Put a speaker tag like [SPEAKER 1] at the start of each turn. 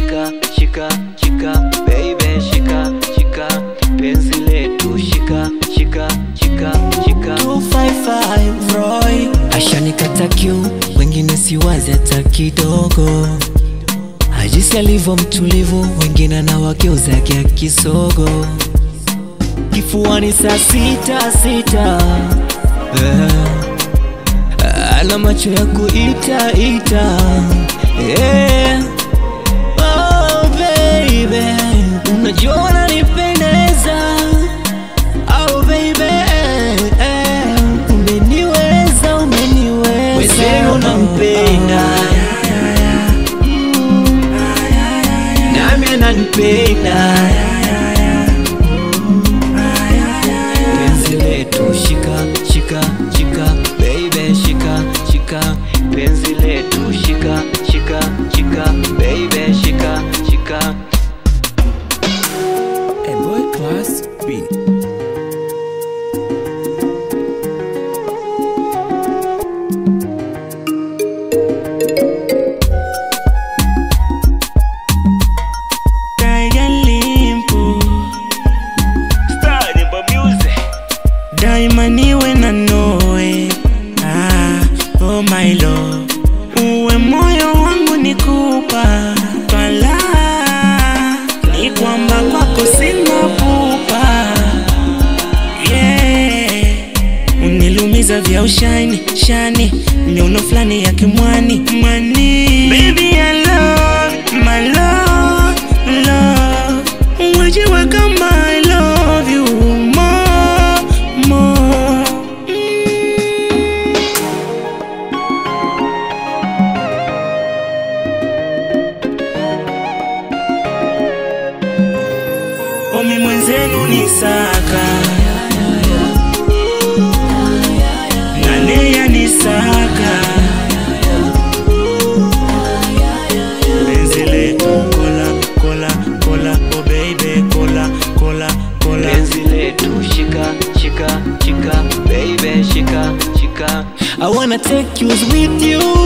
[SPEAKER 1] shika shika shika baby shika shika penzi letu shika shika shika shika
[SPEAKER 2] 255 Roy ashanikata kiu, wengine siwazi hata kidogo. Ajisi alivyo mtulivu, wengine anawageuza kia kisogo. Kifuani saa sita sita, eh, ana macho ya kuita ita, yeah. Oh baby, unajua unanipendeza Oh baby, eh, eh, umeniweza, umeniweza. Wezenu nampenda Mm, nami ananipenda penzi letu shika shika shika baby shika shika penzi letu shika shika shika baby shika shika
[SPEAKER 3] A boy class B.
[SPEAKER 1] Starting for music
[SPEAKER 4] daima niwe na noe ah, oh my love uwe moyo wangu nikupa twala ni kwamba kwako sina pupa yeah. unilumiza vya ushani shani miuno fulani ya kimwani mwani Baby, I love, my love, love. Wajua kama I love you more, more. Mm. Omi mwenzenu ni saka Nalea ni saka Penzi letu kola kola kola oh baby kola kola kola
[SPEAKER 1] penzi letu shika shika shika baby shika shika
[SPEAKER 2] I wanna take you with you